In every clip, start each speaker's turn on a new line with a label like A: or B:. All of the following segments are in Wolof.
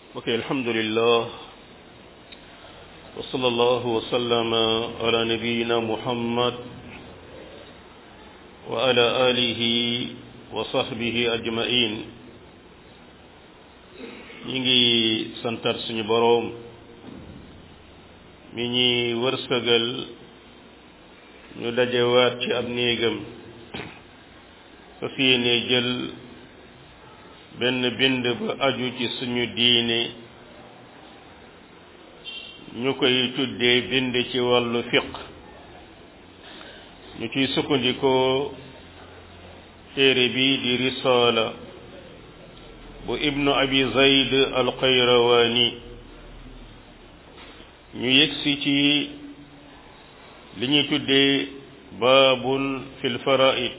A: ok alhamdulillah wa sallallahu wa sallama ala nabiyina muhammad wa ala alihi wa sahbihi ajmain ñi ngi santar suñu boroom mi ñi wërsëgal ñu dajewaat ci ab néegam fas yéene jël benn bind ba aju ci suñu diine ñu koy tuddee bind ci wàllu fiq ñu ciy sukkandikoo téere bi di risaala bu ibnu abi zayd alqayrawaani ñu yegsi ci li ñuy tuddee baabun fil faraid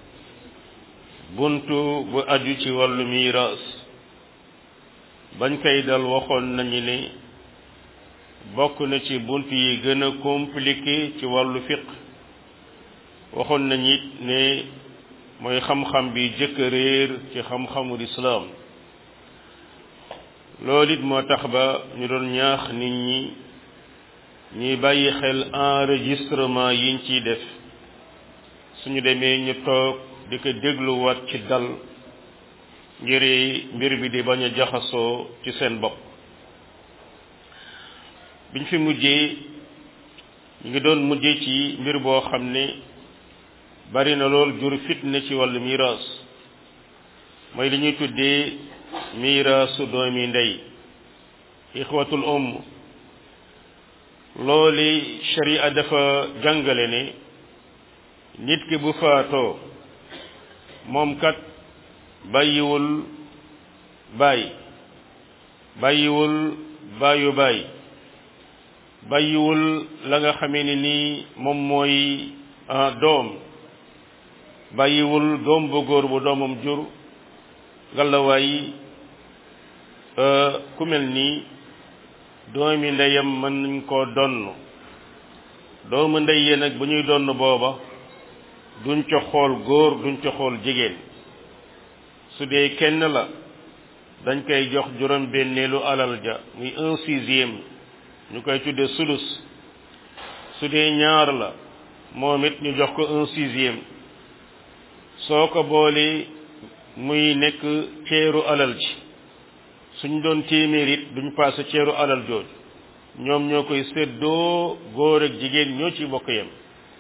A: buntu bu aju ci wàllu miiraas bañ koy dal waxoon nañu ne bokk na ci bunt yi gën a compliqué ci wàllu fiq waxoon nañu it ne mooy xam-xam bi jëkk réer ci xam-xamul islaam loolu it moo tax ba ñu doon ñaax nit ñi ñuy bàyyi xel enregistrement yiñ ciy def suñu demee ñu toog di ko dégluwaat ci dal ngir mbir bi di bañ a jaxasoo ci seen bopp biñ fi mujjee ñu ngi doon mujjee ci mbir boo xam ne bari na lool jur fitna ci wàllu miraas mooy li ñuy tuddee miraasu doomi ndey ixwatul umm looli sharia dafa jàngale ne nit ki bu faatoo moom kat bàyyiwul baay bàyyiwul baayu baay bàyyiwul la nga xamee ni nii moom mooy doom bàyyiwul doom bu góor bu doomam jur ngalawaay ku mel nii doomi ndeyam mën nañ koo donn doomu ndey yee nag bu ñuy donn booba duñ ca xool góor duñ ca xool jigéen su dee kenn la dañ koy jox juróom benneelu alal ja muy un sixième ñu koy tudde sulus su dee ñaar la moom it ñu jox ko un sixième soo ko boolee muy nekk ceeru alal ji suñ doon téeméer it duñ paase ceeru alal jooju ñoom ñoo koy séddoo góor ak jigéen ñoo ci bokk yem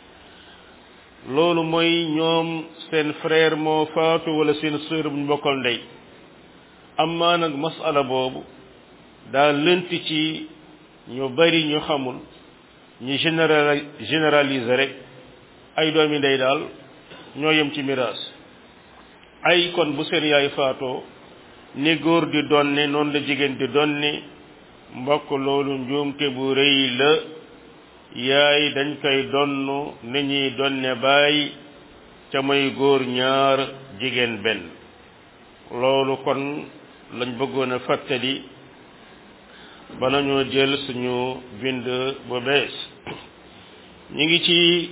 A: loolu mooy ñoom seen frère moo faatu wala seen sœur bu ñu bokkal ndey amaa nag masala boobu daa lënt ci ñu bari ñu xamul ñu général généraliser rek ay doomi ndey daal ñoo yem ci miraas ay kon bu seen yaay faatoo ni góor di donne noonu la jigéen di donne mbokk loolu njuumte bu rëy la yaay dañ koy donn ni ñuy donne baay ca mooy góor ñaar jigéen benn loolu kon lañ bëggoon a fàttali ba nañoo jël suñu bind bu bees ñu ngi ci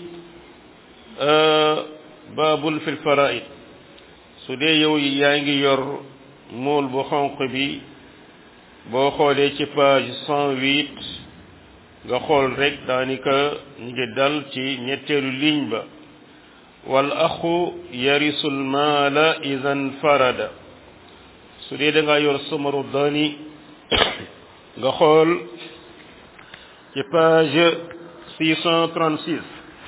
A: baabul fil faraid su dee yow yaa ngi yor mool bu xonq bi boo xoolee ci page cent huit nga xool rek daanaka ñu ngi dal ci ñetteelu ligne ba wal axu yarisul maala idan farada su dee da nga yor samaru dani nga xool ci page six cent trente six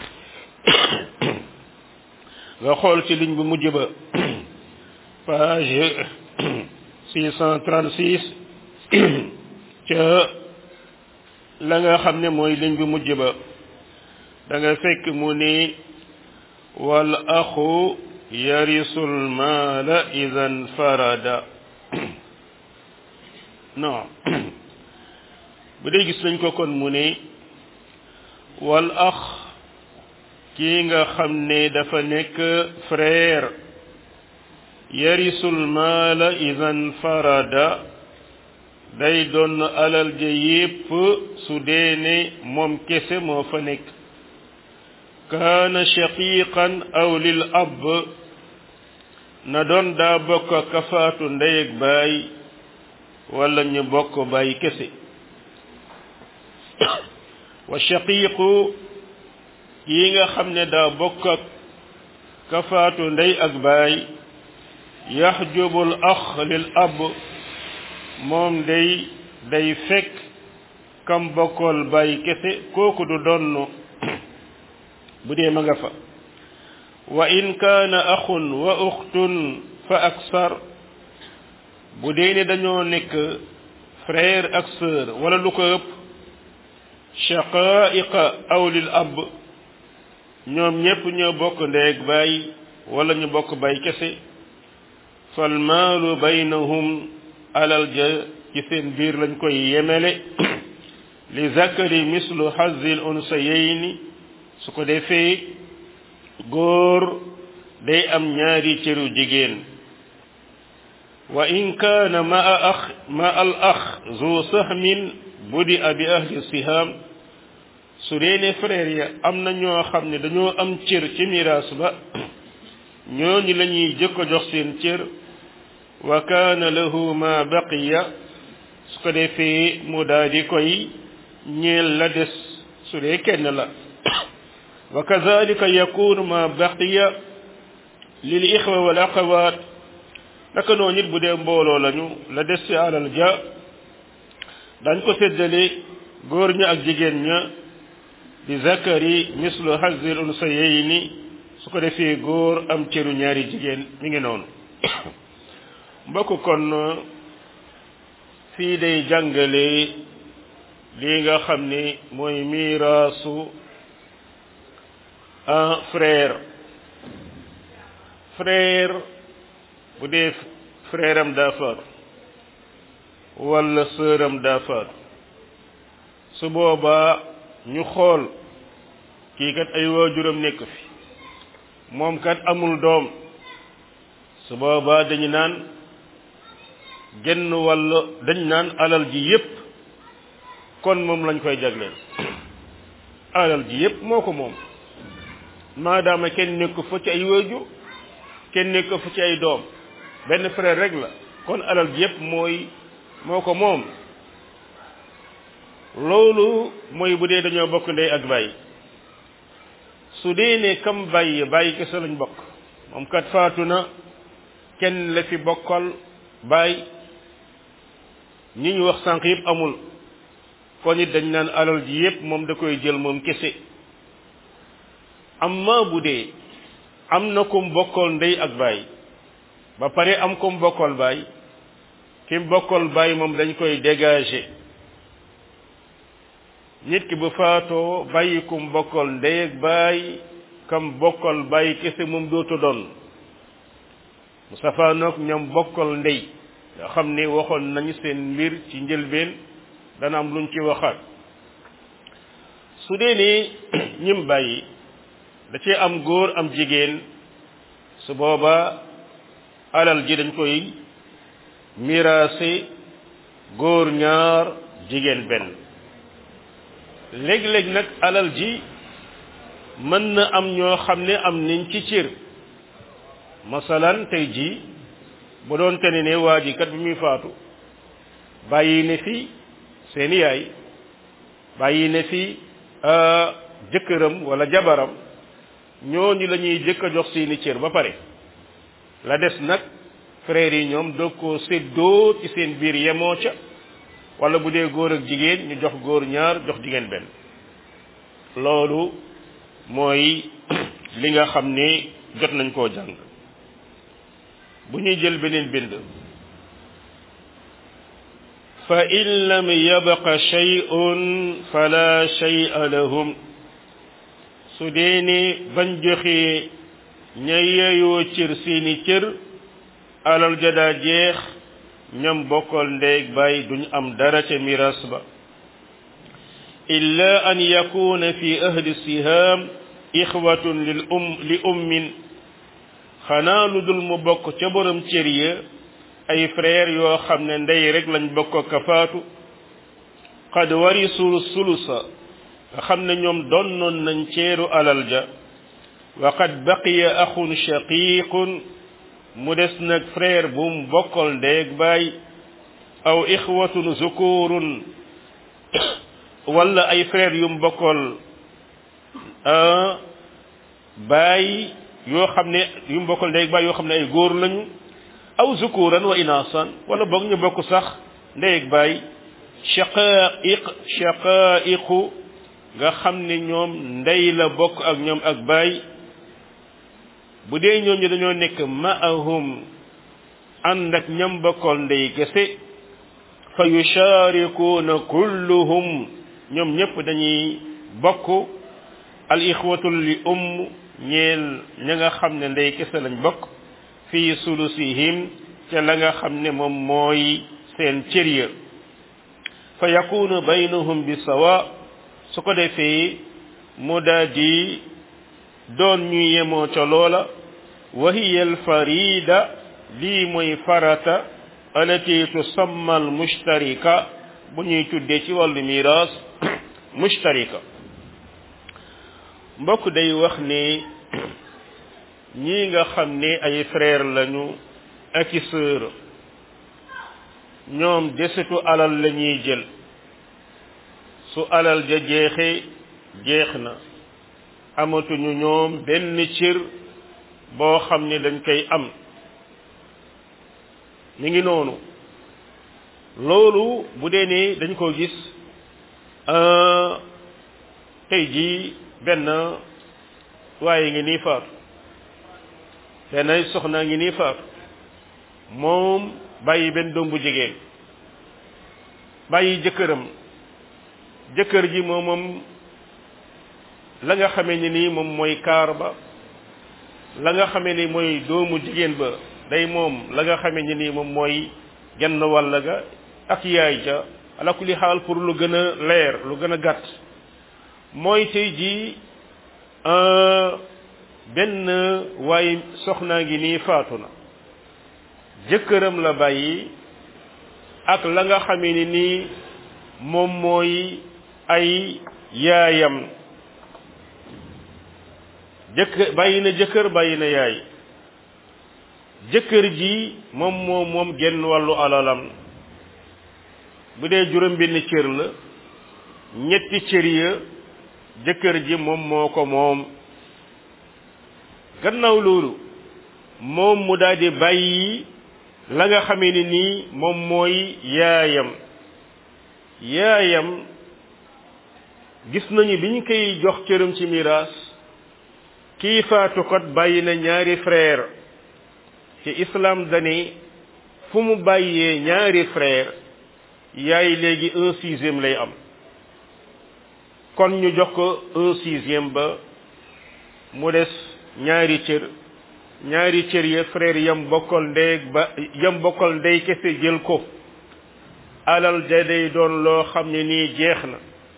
A: nga xool ci ligne bu mujj ba page six cent trente six ca la nga xam ne mooy ligne bu mujj ba da nga fekk mu ni wal axu yarisul maala idan farada non bu dee gis nañ ko kon mu ne wal ax kii nga xam ne dafa nekk frère yarisul maala idan farada day doon alal ja yépp su dee ne moom kese moo fa nekk kaana shaqiqan aw lil ab na doon daa bokk kafaatu ndey ak baay wala ñu bokk bàyyi kese wa shaqiiqu yi nga xam ne daa bokk ak kafaatu ndey ak baay yaxjubul ax lil ab moom day day fekk kam bokkool bàyyi kese kooku du donn bu dee ma nga fa wa in kaana axun wa uxtun fa aksar bu dee ne dañoo nekk frère ak sœur wala lu ko ëpp shaqaiqa aw lil ab ñoom ñépp ñoo bokk ndeeg baay wala ñu bokk baay kese fal maalu baynahum alal ja ci seen biir lañ koy yemele li zakari mislu hazil unsayayni su ko defee góor day am ñaari cëru jigéen wa in kaana ma a ax ma al ax zu sahmin budi a bi ahli siham su dee ne frère ya am na ñoo xam ne dañoo am cër ci miraas ba ñooñu la ñuy jëkk a jox seen cër wa kaana lahu ma baqiya su ko defee mu daal di koy ñeel la des su dee kenn la wa kazalika yakunu ma baqiya lil ixwa wal axawaat naka noonu it bu dee mbooloo lañu la des ci alal ja dañ ko séddale góor ña ak jigéen ña bi zakari mislu hazil unsayayni su ko defee góor am cëru ñaari jigéen mi ngi noonu mbokk kon fii day jàngale lii nga xam ni mooy miiraasu un frère frère bu dee frère am daa faatu wala sœur am daa faatu su boobaa ñu xool kii kat ay waajuram nekk fi moom kat amul doom su boobaa dañu naan genn walla dañ naan alal ji yépp kon moom lañ koy jagleel alal ji yépp moo ko moom maadaama kenn nekk fa ci ay waajur kenn nekk fa ci ay doom benn frère rek la kon alal ji yépp mooy moo ko moom loolu mooy bu dee dañoo bokk ndey ak bàyyi su dee ne kam bàyyi bàyyi kese lañ bokk moom kat faatu na kenn la fi bokkal bàyyi ñi ñu wax sànq yëpp amul kon it dañ naan alal ji yépp moom da koy jël moom kese amma bu dee am na kum bokkal ndey ak bàyyi ba pare am kum bokkal bàyyi kim bokkal bàyyi moom dañ koy dégager nit ki bu faatoo bàyyi kum bokkal ndey ak bàyyi kam bokkal bàyyi kese moom dootu doon mu safaanoog ñoom bokkal ndey nga xam ne waxoon nañu seen mbir ci njëlbeen dana am luñ ci waxaat su dee ni ñim bàyyi da cee am góor am jigéen su booba alal ji dañ koy miraase góor ñaar jigéen benn léeg-léeg nag alal ji mën na am ñoo xam ne am nañ ci cër masalan tey jii bu doon te ne ne waa ji kat bi muy faatu bàyyi ne fi seeni yaay bàyyi ne fi jëkkëram wala jabaram ñooñu la ñuy jëkk a jox seeni cër ba pare la des nag frères yi ñoom doog koo séddoo ci seen biir yemoo ca wala bu dee góor ak jigéen ñu jox góor ñaar jox jigéen benn loolu mooy li nga xam ne jot nañ koo jàng bu ñuy jël beneen bind fa in lam yabqa shay'un fala shay'a lahum su dee ni bañ joxee ña yeeyoo cër seeni cër alal ja daa jeex ñam bokkal ndeeg bàyyi duñ am dara ca miras ba illa an yakuna fi ahli siham ixwatun lil um li ummin xanaa lu dul mu bokk ca borom cër ya ay frère yoo xam ne ndey rek lañ bokk ka faatu qad warisul sulusa nga xam ne ñoom donnoon nañ ceeru alal ja wa qad baqiya axun shaqiqun mu des nag frère bu mu bokkal ndeeg baay aw ixwatun zukurun wala ay frère yu mbokkool baay yoo xam ne yu mbokkool ndey baay yoo xam ne ay góor lañu aw zukuran wa inasan wala boog ñu bokk sax ndey ak baay shaqaiq shaqaiqu nga xam ne ñoom ndey la bokk ak ñoom ak baay bu dee ñoom ñi dañoo nekk ma'ahum ànd ak ñam bokkool ndey kese fa yusharikuuna kulluhum ñoom ñëpp dañuy bokk al ixwatul li umm ñeel ña nga xam ne ndey kese lañ bokk fii sulusihim ca la nga xam ne moom mooy seen cër ya fa yakunu baynahum bi sawa su ko defee mu daa di doon ñu yemoo ca loola wa hiya al farida lii mooy farata alati tusamma al mushtarika bu ñuy tuddee ci wàllu miraas mushtarika mbokk day wax ne ñii nga xam ne ay frère lañu ak i sœur ñoom desitu alal la ñuy jël su alal ja jeexe jeex na amatuñu ñoom benn cër boo xam ne dañ koy am mi ngi noonu loolu bu dee ne dañ ko gis tey jii benn waaye ngi nii faatu benn soxnaa ngi nii faatu moom bàyyi benn doom bu jigéen bàyyi jëkkëram jëkkër ji moom moom la nga xamee ni nii moom mooy kaar ba la nga xamee ni mooy doomu jigéen ba day moom la nga xamee ni nii moom mooy genn wàll ga ak yaay ja ala kulli xaal pour lu gën a leer lu gën a gàtt mooy tey jii benn waaye soxnaa ngi nii faatu na jëkkëram la bàyyi ak la nga xamee ni nii moom mooy ay yaayam jëkkër bàyyi na jëkkër bàyyi na yaay jëkkër ji moom moom moom genn wàllu alalam bu dee juróom benn cër la ñetti cër ya jëkkër ji moom moo ko moom gannaaw loolu moom mu daal di bàyyi la nga xamee ni nii moom mooy yaayam yaayam gis nañu bi ñu koy jox cëram ci miraas kii faatu kot bàyyi na ñaari frère ci islam dani fu mu bàyyee ñaari frère yaay léegi un sixième lay am kon ñu jox ko un sixième ba mu des ñaari cër ñaari cër ya frère yam bokkal ndey ba yam bokkal ndey kese jël ko alal ja day doon loo xam ne nii jeex na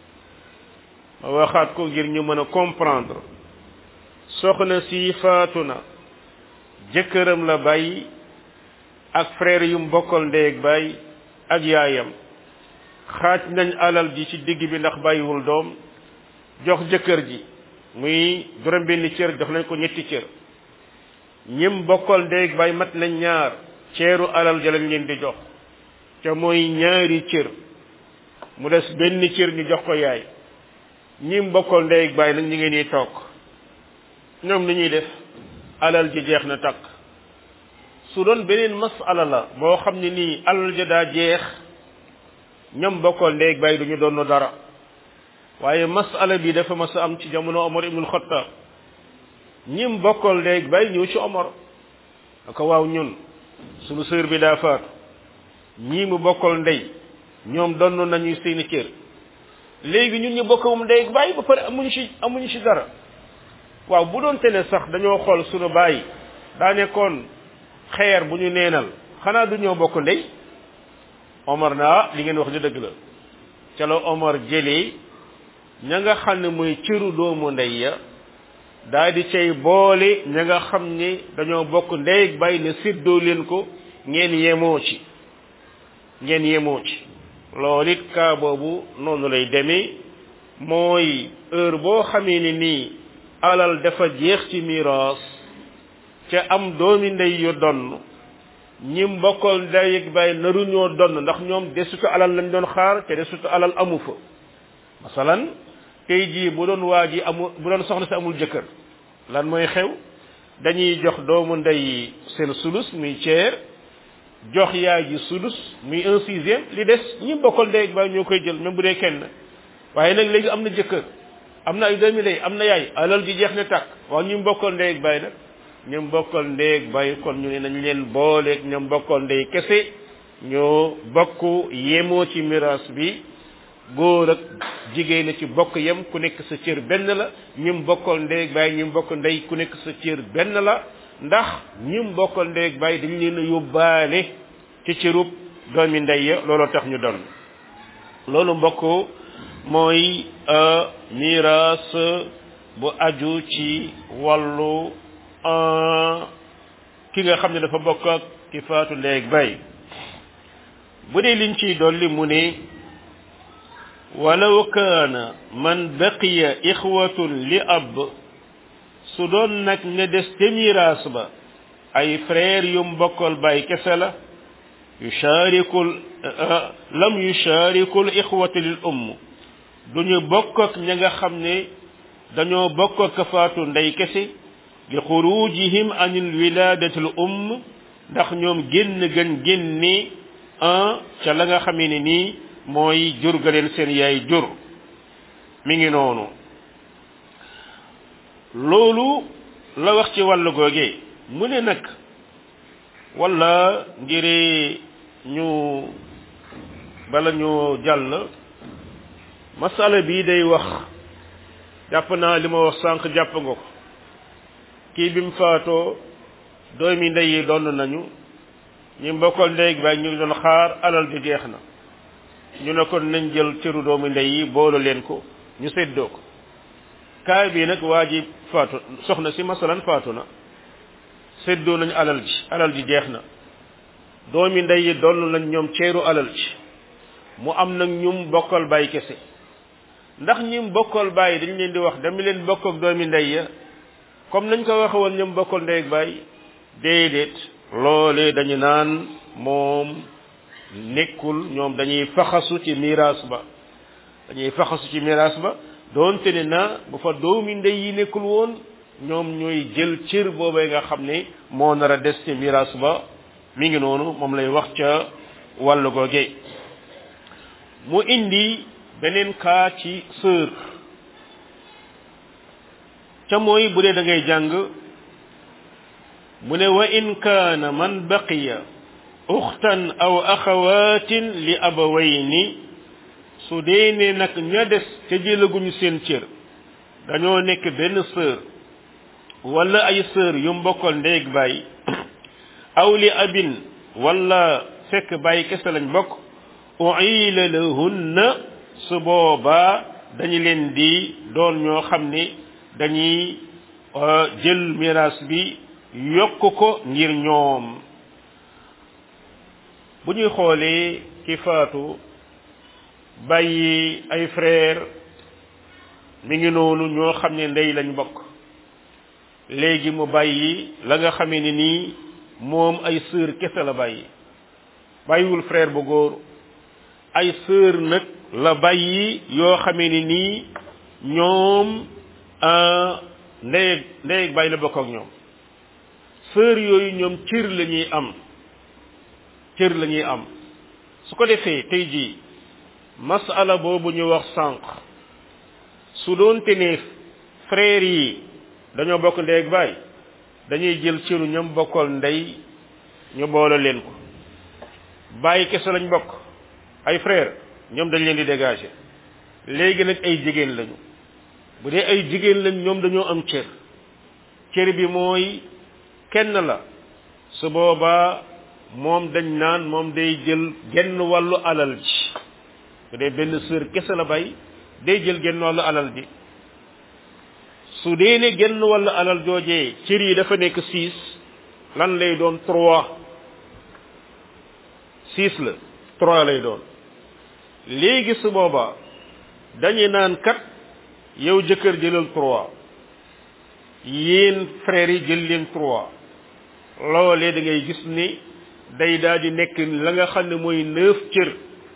A: ma waxaat ko ngir ñu mën a comprendre soxna si faatu na jëkkëram la bàyyi ak frère yum bokkal ndey ak bàyyi ak yaayam xaaj nañ alal ji ci digg bi ndax bàyyiwul doom jox jëkkër ji muy juróom benn cër jox nañ ko ñetti cër ñim bokkal ndey ak bàyyi mat nañ ñaar ceeru alal ja lañ leen di jox te mooy ñaari cër mu des benn cër ñu jox ko yaay ñim bokkal ndey ak bàyyi nag ñu ngi nii toog ñoom ni ñuy def alal ji jeex na takk su doon beneen masala la boo xam ne nii alal ja daa jeex ñoom bokkal ndey ak bàyyi duñu doon dara waaye masala bi dafa mas a am ci jamono Omar ibnul Xattaab ñim bokkal ndey ak bàyyi ñëw ci Omar aka waaw ñun sunu sœur bi daa faatu ñii mu bokkal ndey ñoom donn nañu seeni cër léegi ñun ñu bokk moom ndey ak bàyyi ba pare amuñu ci amuñu ci dara waaw bu doon te ne sax dañoo xool sunu bàyyi daa nekkoon xeer bu ñu neenal xanaa du ñoo bokk ndey Omar naa li ngeen wax di dëgg la ca la Omar jëlee ña nga xam ne mooy cëru doomu ndey ya daa di cay boole ña nga xam ne dañoo bokk ndey ak bàyyi ne séddoo leen ko ngeen yemoo ci ngeen yemoo ci loolu it kaa boobu noonu lay demee mooy heure boo xamee ni nii alal dafa jeex ci miraas ca am doomi ndey yu donn ñi mbokkal ndey ak baay naru ñoo donn ndax ñoom desutu alal lañ doon xaar te desutu alal amu fa masalan tey jii bu doon waa ji amul bu doon soxna si amul jëkkër lan mooy xew dañuy jox doomu ndey seen sulus muy ceer jox yaay ji sulus muy un sixième li des ñi bokkal ndey ak baay ñoo koy jël même bu dee kenn waaye nag léegi am na jëkkër am na ay doomi ndey am na yaay alal ji jeex na tàkk waaw ñi bokkal ndey ak baay nag ñoom bokkal ndey ak baay kon ñu ne nañ leen booleeg ñoom bokkal ndey kese ñoo bokk yemoo ci miraas bi góor ak jigéen ci bokk yem ku nekk sa cër benn la ñim bokkal ndey ak baay ñim bokk ndey ku nekk sa cër benn la ndax ñim bokkal ndey ak baay dañ leen a yóbbaale ci cërub doomi ndey ya looloo tax ñu doon loolu mbokk mooy miraas bu aju ci wàllu ki nga xam ne dafa bokk ak ki faatu ndey ak baay bu dee liñ ciy dolli mu ne walaw kaana man baqiya ixwatun li ab su doon nag ne des te miraas ba ay frère yu mbokkal baay kese la yusharikul lam yusharikul ixwati lil umm duñu bokk ak ña nga xam ne dañoo bokk ak kafaatu ndey kese li xurujihim anil wiladati l umm ndax ñoom génn gën génne un ca la nga xamee ne nii mooy jur ga leen seen yaay jur mi ngi noonu loolu la wax ci wàllu googe mu ne nag wala ngir ñu bala ñu jàll masala bii day wax jàpp naa li ma wax sànq jàpp nga ko kii bi mu faatoo doomi ndey yi doon nañu ñi mbokkal ndey ak baay ñu ngi doon xaar alal bi jeex na ñu ne kon nañ jël cëru doomu ndey yi boolu leen ko ñu séddoo ko kaay bii nag waa ji faatu soxna si masalan faatu na séddoo nañ alal ji alal ji jeex na doomi ndey yi doon nañ ñoom ceeru alal ji mu am nag ñum bokkal baay kese ndax ñim bokkal baay dañ leen di wax dama leen bokk ak doomi ndey ya comme nañ ko waxe woon ñoom bokkal ndey ak baay déedéet loolee dañu naan moom nekkul ñoom dañuy faxasu ci miraas ba dañuy faxasu ci miraas ba doonte ne na bu fa doomi ndey yi nekkul woon ñoom ñooy jël cër boobee nga xam ne moo nar a des ci miraas ba mi ngi noonu moom lay wax ca wàllu googe mu indi beneen kaa ci sœur ca mooy bu dee da ngay jàng mu ne wa in kaana man baqiya uxtan aw axawaatin li abawayni su dee ne nag ña des ca jëlaguñu seen cër dañoo nekk benn sœur wala ay sœur yu mbokkal ndeeg baay aw li abin wala fekk baay kese lañ bokk uila lahunna su boobaa dañu leen di doon ñoo xam ne dañuy jël miraas bi yokk ko ngir ñoom bu ñuy xoolee ki faatu bàyyi ay frère mi ngi noonu ñoo xam ne ndey lañ bokk léegi mu bàyyi la nga xamee ne nii moom ay sœur kese la bàyyi bàyyiwul frère bu góor ay sœur nag la bàyyi yoo xamee ne nii ñoom ndey ndey bàyyi la bokk ak ñoom sœur yooyu ñoom cër la ñuy am cër la ñuy am su ko defee tey jii masala boobu ñu wax sànq su doonte ne frères yi dañoo bokk ndey ak baay dañuy jël cëru ñoom bokkal ndey ñu boole leen ko bàyyi kese lañ bokk ay frère ñoom dañ leen di dégager léegi nag ay jigéen lañu bu dee ay jigéen lañ ñoom dañoo am cër cër bi mooy kenn la su boobaa moom dañ naan moom day jël genn wàllu alal ji bu dee benn sœur kese la bay day jël genn wàllu alal ji su dee ne genn wàllu alal joojee cër yi dafa nekk six lan lay doon trois six la trois lay doon léegi su boobaa dañu naan kat yow jëkkër jëlal trois yéen frères yi jël leen trois loolee da ngay gis ni day daal di nekk la nga xam ne mooy neuf cër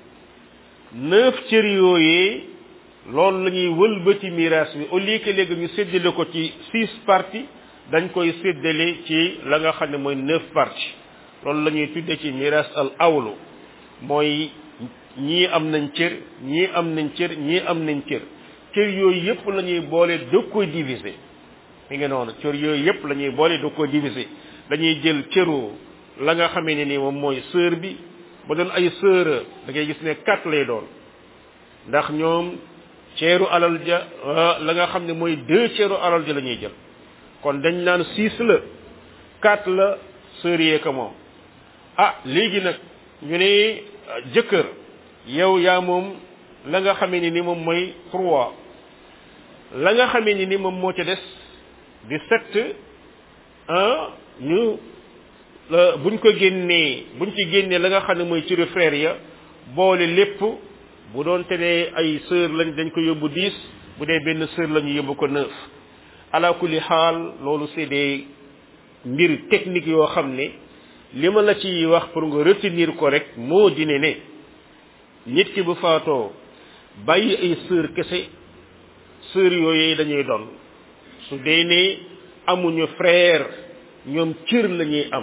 A: neuf cër yooyee loolu la ñuy wëlbati miraas bi au lieu que léegi ñu séddale ko ci six parties dañ koy séddale ci la nga xam ne mooy neuf parties loolu la ñuy tudde ci miraas al awlu mooy ñii am nañ cër ñii am nañ cër ñii am nañ cër cër yooyu yëpp la ñuy boole dog koy diviser mi ngi noonu cër yooyu yëpp la ñuy boole dog koy diviser dañuy jël cëru la nga xamee ne ni moom mooy sœur bi ba doon ay sœur da ngay gis ne quatre lay doon ndax ñoom ceeru alal ja la nga xam ne mooy deux ceeru alal ja la ñuy jël kon dañ naan six la quatre la sœur yee ko moom ah léegi nag ñu ne jëkkër yow yaa moom la nga xamee ni ni moom mooy trois la nga xamee ni ni moom moo ca des di sept un ñu buñ ko génnee buñ ci génnee la nga xam ne mooy cëru frère ya boole lépp bu doon te ne ay sœur lañ dañ ko yóbbu dix bu dee benn sœur la ñu yóbbu ko neuf ala kulli xaal loolu c'est des mbir technique yoo xam ne li ma la ci wax pour nga retenir ko rek moo di ne ne nit ki bu faatoo bàyyi ay sœur kese sœur yooyu dañuy doon su dee ne amuñu frère ñoom cër la ñuy am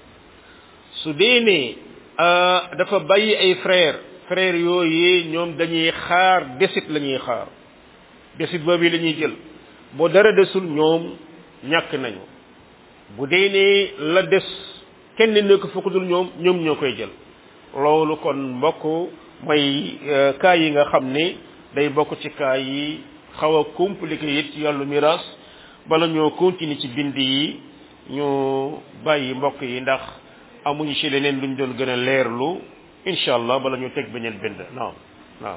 A: su dee ne dafa bàyyi ay frère frère yooyu ñoom dañuy xaar desit la ñuy xaar desit boobu la ñuy jël boo dara desul ñoom ñàkk nañu bu dee ne la des kenn nekk fukk dul ñoom ñoom ñoo koy jël loolu kon mbokk mooy cas yi nga xam ne day bokk ci cas yi xaw a compliqué it ci yàllu miraas bala ñoo continuer ci bind yi ñu bàyyi mbokk yi ndax amuñu ci leneen luñ doon gën a leerlu incha allah bala ñu teg beneen bind naam naam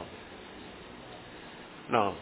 A: naam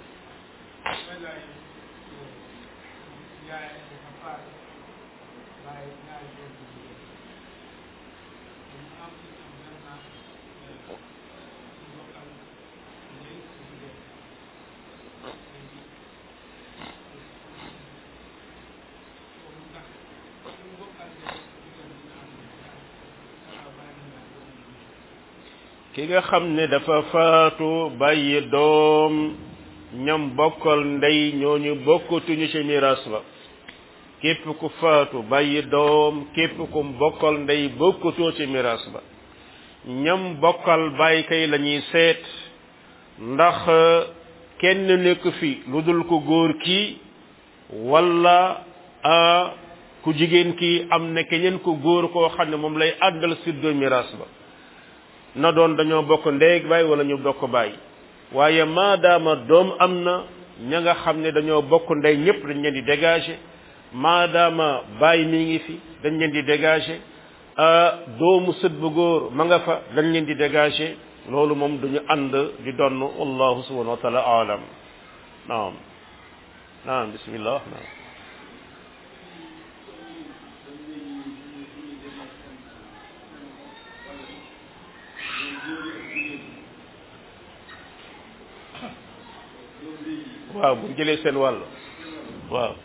A: ki nga xam ne dafa faatu bàyyi doom ñam bokkal ndey ñooñu bokkatuñu ci miraas ba képp ku faatu bàyyi doom képp ku bokkal ndey bokkatoo ci miraas ba ñam bokkal bàyyi kay la ñuy seet ndax kenn nekk fi lu dul ko góor kii walla a ku jigéen kii am na keneen ku góor koo xam ne moom lay àndal siddoo miraas ba na doon dañoo bokk ndeeg baay wala ñu bokk baay waaye maadaama doom am na ña nga xam ne dañoo bokk ndey ñëpp dañ leen di dégager maadaama baay mi ngi fi dañ leen di dégager doomu sët bu góor ma nga fa dañ leen di dégager loolu moom duñu ànd di donn wallahu subhanahu wa taala alam naam naam bismillah naam waaw bu jëlee seen wàll waaw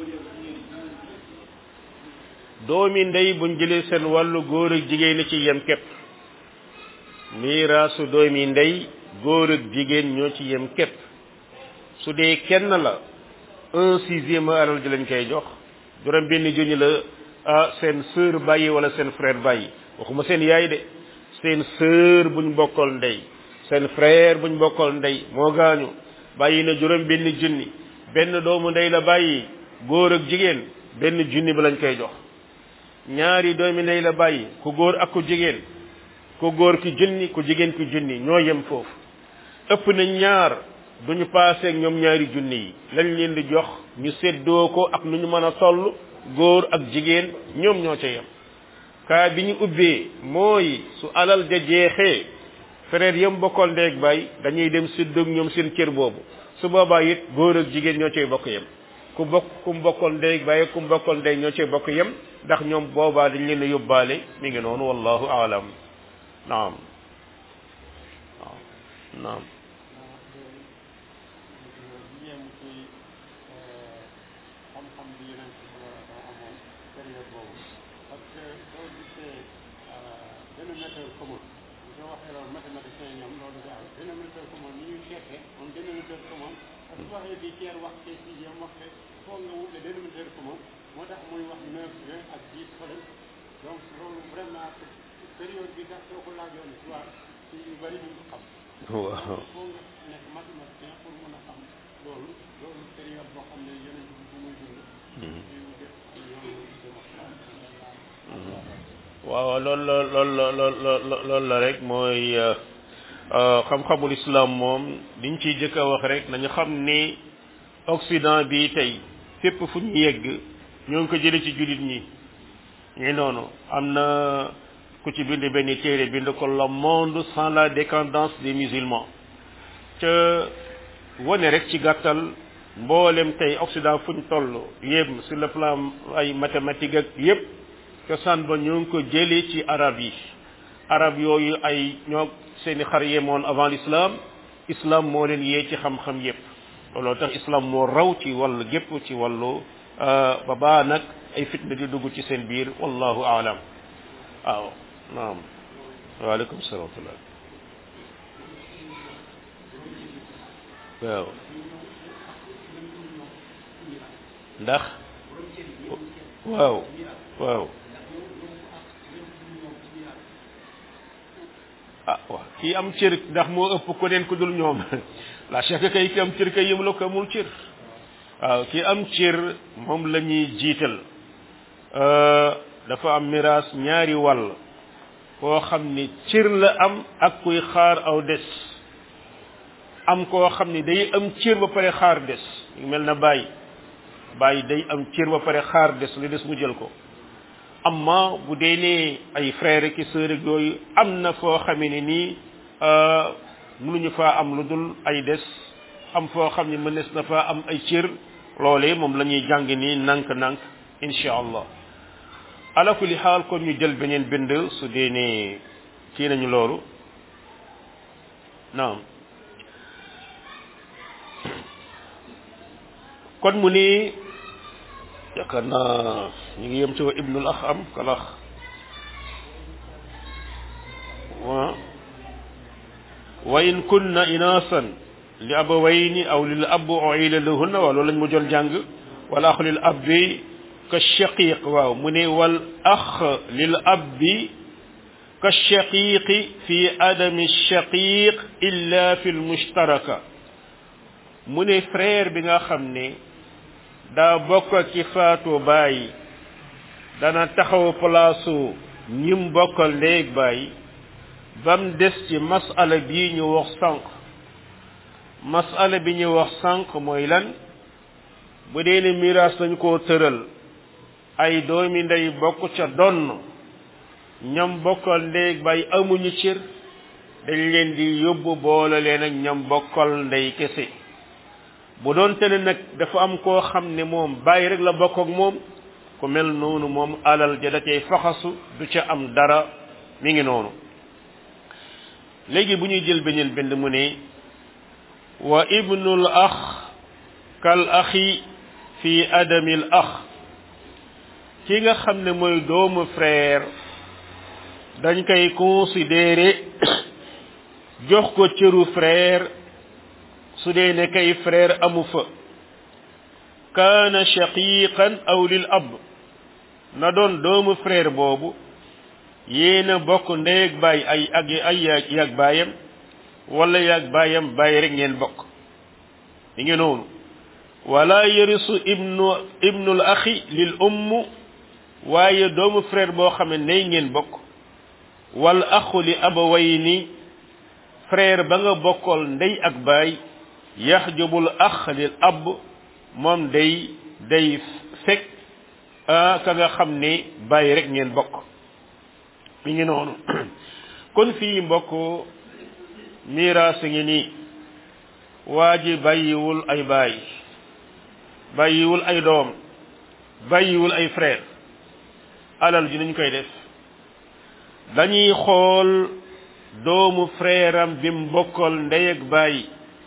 A: doomi ndey buñ jëlee seen wàllu góor ak jigéen na ci yem képp miiraasu doomi ndey góor ak jigéen ñoo ci yem képp su dee kenn la un sixième alal ji lañ koy jox juróom benn junni la ah seen sœur bàyyi wala seen frère bàyyi waxuma seen yaay de seen sœur buñ bokkal ndey seen frère buñ bokkal ndey moo gaañu bàyyi na juróom benn junni benn doomu ndey la bàyyi góor ak jigéen benn junni ba lañ koy jox ñaari doomi ndey la bàyyi ku góor ak ku jigéen ku góor ki junni ku jigéen ki junni ñoo yem foofu ëpp na ñaar duñu paaseeg ñoom ñaari junni yi lañ leen di jox ñu séddoo ko ak nu ñu mën a toll góor ak jigéen ñoom ñoo ca yem kaa bi ñu ubbee mooy su alal ja jeexee frère yam bokkoon ndeeg baay dañuy dem séddoog ñoom seen cër boobu su boobaa it góor ak jigéen ñoo cay bokk yem ku bokk ku mu bokkoon ndeeg baay ku mu bokkoon ndey ñoo cay bokk yem ndax ñoom boobaa dañ leen a yóbbaale mi ngi noonu wallahu aalam naam waaw naam
B: xam-xam bi yeneen ci amoon période boobu parce que boo gisee dénominateur commun soo waxee loolu mathématicien ñoom loolu daal dénominateur commun ni ñuy cherché moom dénominateur commun parce que su waxee bi tiers wax te sixième wax te foog nga wut le dénominateur commun moo tax muy wax neuf vingt ak dix fële donc loolu vraiment période bi sax soo ko laajoon histoire ci yu bëri duñ ko xam
A: waaw
B: foo nga nekk mathématicien pour mën a xam loolu loolu période boo xam ne yeneen bi bu muy dund ñu def ci yoonu démocratie
A: waaw loolu la loolu la loolu loolu la rek mooy xam-xamul islam moom liñ ciy jëkk a wax rek nañu xam ni Occident bi tey fépp fu ñu yegg ñoo ngi ko jële ci jullit ñi ñi noonu am na ku ci bind benn téere bind ko le monde sans la décadence des musulmans ca wane rek ci gàttal mboolem tey Occident fu ñu toll yëpp sur le plan ay mathématique ak yëpp cosaan ba ñoo ngi ko jëlee ci arab yi arab yooyu ay ñoo seeni xar yemoon avant l'islam islam moo leen yee ci xam-xam yépp looloo tax islam moo raw ci wàllu gépp ci wàllu ba baa nag ay fitna di dugg ci seen biir wallahu aalam waaw naam waaleykum salaam wa rahmatullah waaw ndax waaw waaw ah waaw kii am cër ndax moo ëpp ko neen ku dul ñoom la chèque kay ki am cër kay yëmula ko amul cër waaw ki am cër moom la ñuy jiital dafa am miraas ñaari wàll koo xam ni cër la am ak kuy xaar aw des am koo xam ni day am cër ba pare xaar des mel na bàyyi bàyyi day am cër ba pare xaar des lu des mu jël ko amma bu dee ne ay frère ki sœur ak yooyu am na foo xamee ne nii mënuñu faa am lu dul ay des am foo xam ne mënees na faa am ay cër loolee moom la ñuy jàng nii nànk-nànk insha allah ala kulli xaal kon ñu jël beneen bind su dee ne kii nañu loolu naam kon mu ni yaakaar naa ñu ngi yem ci wa ibnul ax am kalax wa wa in kunna inasan li abawayni aw lil ab uila lahunna waaw loolu lañ mu jël jàng wal ax lil abbi ka shaqiq waaw mu ne wal ax lil abbi ka shaqiqi fi adami shaqiq illa fi lmushtaraka mu ne frère bi nga xam ne daa bokk ci faatu baay dana taxaw palaasu ñim bokkal ndéeg baay bam des ci masala bii ñu wax sànq masala bi ñu wax sànq mooy lan bu dee ne miraas dañ koo tëral ay doomi ndey bokk ca donn ñam bokkal ndéeg baay amuñu cër dañ leen di yóbbu boole leen ak ñam bokkal ndey kese bu doon te ne nag dafa am koo xam ne moom bàyyi rek la bokk ak moom ku mel noonu moom alal ja da cay faxasu du ca am dara mi ngi noonu léegi bu ñuy jël beneen bind mu ne wa ibnul ax kal axi fi adamil ax ki nga xam ne mooy doomu frère dañ koy considérer jox ko cëru frère su dee ne kay frère amu fa kaana shaqiqan aw lil ab na doon doomu frère boobu yéena bokk ndeeg baay ay ak ay yag baayam wala yag baayam baay rek ngeen bokk li ngi noonu wala yarisu ibnu ibnul axi lil umm waaye doomu frère boo xam ne ndey ngeen bokk wal axu li abawayni frère ba nga bokkal ndey ak baay yaxjubul ax lil ab moom day day fekk ka nga xam ne bàyyi rek ngeen bokk mi ngi noonu kon fii mbokk miraas ngi nii waa ji bàyyiwul ay baay bàyyiwul ay doom bàyyiwul ay frère alal ji nañ koy def dañuy xool doomu frère am bi mu bokkal ndey ak baay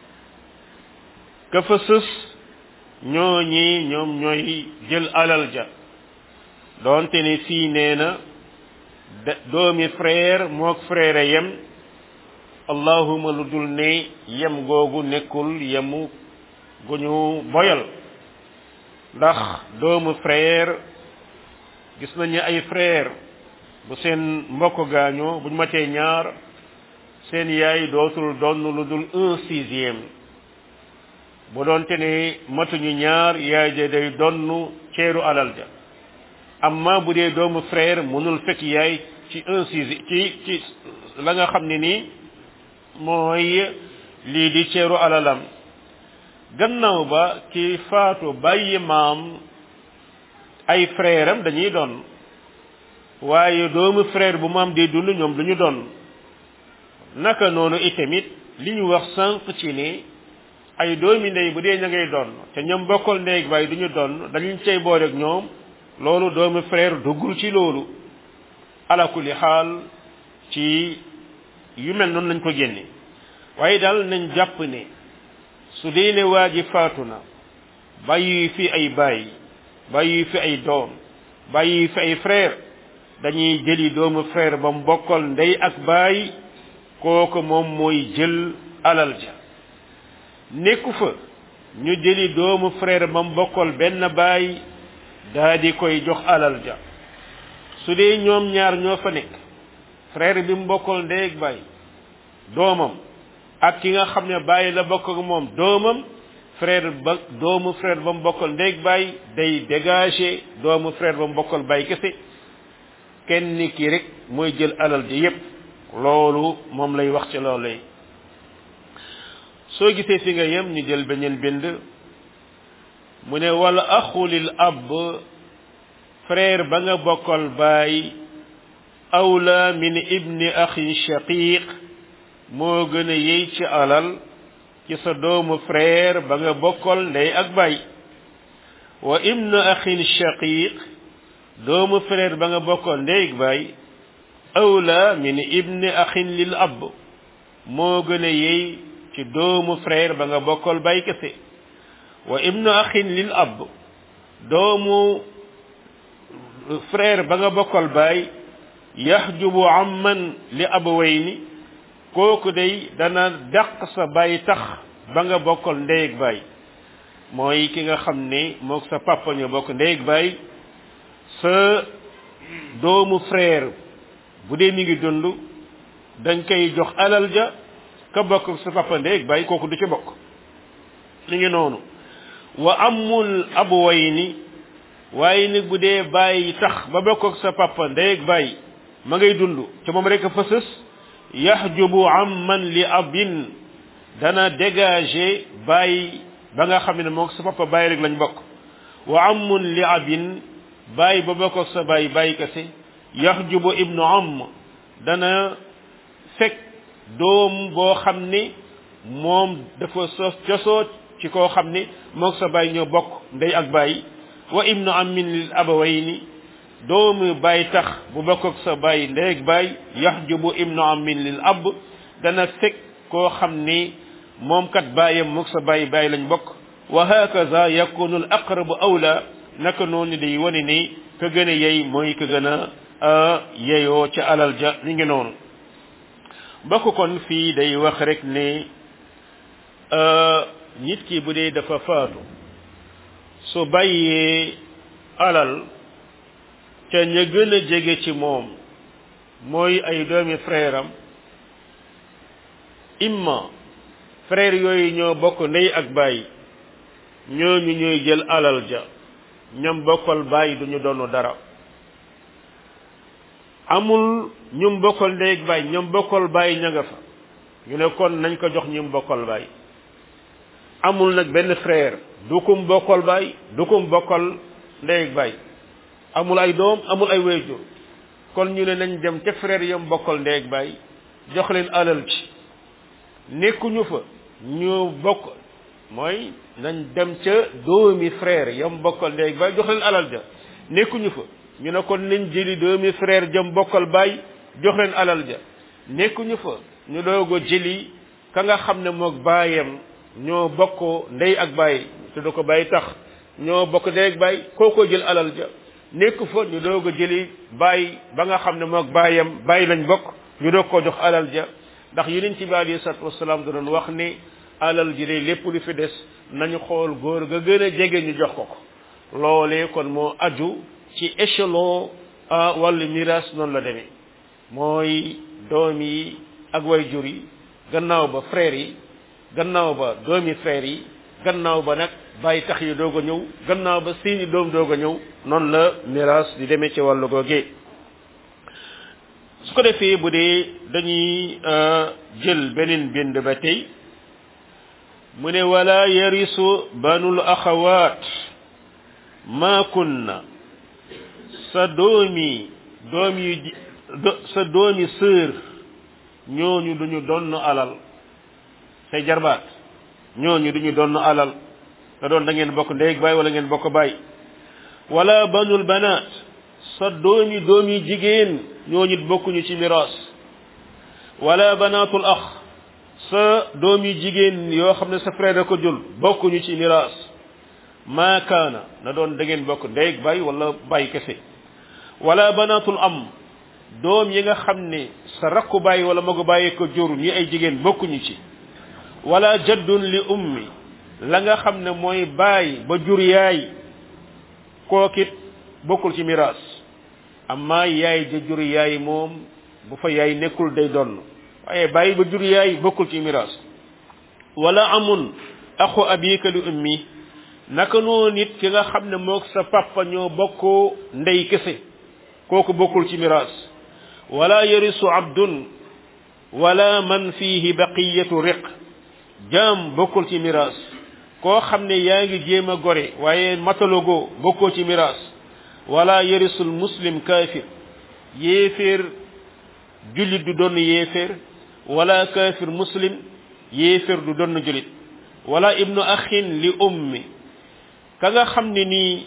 A: ka fa sës ñooñi ñoom ñooy jël alal ja doonte ne fii nee na doomi frère mook frère yem allahuma lu dul ne yem googu nekkul yemu gu ñu boyal ndax doomu frère gis nañu ay frère bu seen mbokk gaañoo bu ñu matee ñaar seen yaay dootul donn lu dul un sixième bu doonte ne matuñu ñaar yaay ja day donn ceeru alal ja amma bu dee doomu frère mënul fekk yaay ci un sixième ci ci la nga xam ne nii mooy lii di ceeru alalam gannaaw ba ki faatu bàyyi maam ay frère am dañuy doon waaye doomu frère bu maam di dund ñoom duñu doon naka noonu itamit li ñu wax sànq ci ni ay doomi ndey bu dee ña ngay doon te ñoom bokkal ndey baay duñu doon dañu cay boole ak ñoom loolu doomu frère duggul ci loolu ala kulli xaal ci yu mel noonu lañ ko génne waaye daal nañ jàpp ne su dee ne waa ji faatu na bàyyi fi ay baay bàyyi fi ay doom bàyyi fi ay frère dañuy jëli doomu frère ba mu bokkal ndey ak baay kooku moom mooy jël alal ja nekku fa ñu jëli doomu frère ba mu bokkal benn baay daa di koy jox alal ja su dee ñoom ñaar ñoo fa nekk frère bi mu bokkal ndey ak baay doomam ak ki nga xam ne bàyyi la bokk ak moom doomam frère ba doomu frère ba mu bokkal ndey ak baay day dégager doomu frère ba mu bokkal baay kese kenn ki rek mooy jël alal ji yépp loolu moom lay wax ci loolu lay soo gisee fi nga yem ñu jël beneen bind mu ne wala axulil ab frère ba nga bokkal baay awla min ibni axin shaqiq moo gën a yey ci alal ci sa doomu frère ba nga bokkal ndey ak baay wa ibnu axin shaqiq doomu frère ba nga bokkal ndey ak baay awla min ibni axin lil ab moo gën a yey ci doomu frère ba nga bokkal baay kese wa ibnu axin lil ab doomu frère ba nga bokkal baay yaxjubu amman li abawayni kooku day dana dàq sa baay tax ba nga bokkal ndey ak baay mooy ki nga xam ne mook sa papa ñu bokk ndey ak baay sa doomu frère bu dee mi ngi dund dañ koy jox alal ja ka bokk sa papa ndey ak baay kooku du ci bokk li ngi noonu wa amul abuwayni waaye nag bu dee bàyyi tax ba bokk ak sa papa ndey ak baay ma ngay dund ca moom rek a fësës yaxjubu amman li abin dana dégager bàyyi ba nga xam ne moom sa papa bàyyi rek lañ bokk wa amun li abin bàyyi ba bokk ak sa bàyyi bàyyi kese yaxjubu ibnu am dana fekk doom boo xam ne moom dafa sos cosoo ci koo xam ne moog sa bàyyi ñoo bokk ndey ak bàyyi wa ibnu amin lil abawayni doomu bàyyi tax bu bokk ak sa bàyyi ndey ak bàyyi yaxjubu ibnu amin lil ab dana fekk koo xam ni moom kat bàyyam moog sa bàyyi bàyyi lañ bokk wa hakaza yakunu al aqrabu awla naka noonu day wane ni ka gën a yey mooy ka gën a yeyoo ca alal ja li ngi noonu bokk kon fii day wax rek ne nit ki bu dee dafa faatu su bàyyee alal te ña gën a jege ci moom mooy ay doomi frère am imma frère yooyu ñoo bokk ndey ak baay ñooñu ñooy jël alal ja ñam bokkal baay duñu doonu dara amul ñum bokkal ndey ak baay ñoom bokkal baay ña nga fa ñu ne kon nañ ko jox ñum bokkal baay amul nag benn frère du kum bokkal baay du kum bokkal ndey ak baay amul ay doom amul ay wéyjur kon ñu ne nañ dem ca frère yam bokkal ndey ak baay jox leen alal ci nekkuñu fa ñu bokk mooy nañ dem ca doomi frère yam bokkal ndey ak baay jox leen alal ja nekkuñu fa ñu ne kon nañ jëli doomi frère jam bokkal baay jox leen alal ja nekkuñu fa ñu doog a jëli ka nga xam ne moog baayam ñoo bokk ndey ak baay te du ko bàyyi tax ñoo bokk ndey ak baay kookoo jël alal ja nekk fa ñu doog a jëli bàyyi ba nga xam ne moog bàyyam bàyyi lañ bokk ñu doog koo jox alal ja ndax yonent bi alayhi salaatu wasalaam da doon wax ni alal ji de lépp lu fi des nañu xool góor ga gën a jege ñu jox ko ko loolee kon moo aju ci échelon wàllu miraas noonu la demee mooy doom yi ak way jur yi gannaaw ba frères yi gannaaw ba doomi frères yi gannaaw ba nag bàyyi tax yi doog a ñëw gannaaw ba seeni doom doog a ñëw noonu la miraas di demee ci wàllu googee su ko defee bu dee dañuy jël beneen bind ba tey mu ne wala yarisu banul axawaat ma kunna sa doomi doom yu sa doomi sœur ñooñu duñu donn alal say jarbaat ñooñu duñu donn alal te doon da ngeen bokk ndey baay wala ngeen bokk baay wala banul banaat sa doomi doomi jigéen ñooñu bokkuñu ci miraas wala banaatul ax sa doomi jigéen yoo xam ne sa frère da ko jul bokkuñu ci miraas maa kaana na doon da ngeen bokk ndey baay wala baay kese wala banaatul am doom yi nga xam ne sa rakku baay wala magu bàyyi ko jur ñi ay jigéen bokkuñu ci wala jaddun li ummi la nga xam ne mooy baay ba jur yaay kookit bokkul ci miraas amma yaay ja jur yaay moom bu fa yaay nekkul day donn waaye baay ba jur yaay bokkul ci miraas wala amun axu abika li ummi naka noo nit ki nga xam ne moog sa papa ñoo bokkoo ndey kese kooku bokkul ci miraas wala yarisu abdun wala man fihi baqiyatu riq jaam bokkul ci miraas koo xam ne yaa ngi jéem a gore waaye matalogo bokkoo ci miraas wala yarisul muslim kaafir yéeféer jullit du doon yéeféer wala kaafir muslim yéeféer du doon jullit wala ibnu axin li ummi ka nga xam ne nii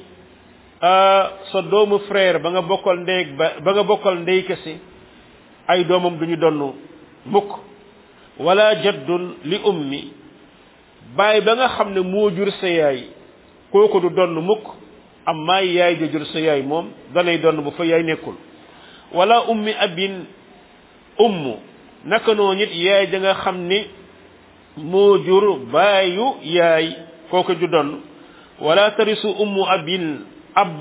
A: sa doomu frère ba nga bokkal ndey ba ba nga bokkal ndey kese ay doomam duñu donn mukk wala jaddun li ummi baay ba nga xam ne moo jur sa yaay kooku du donn mukk amma yaay ja jur sa yaay moom danay donn bu fa yaay nekkul wala ummi abin ummu naka noo nit yaay ja nga xam ne moo jur baayu yaay kooku du donn wala tarisu ummu abin ab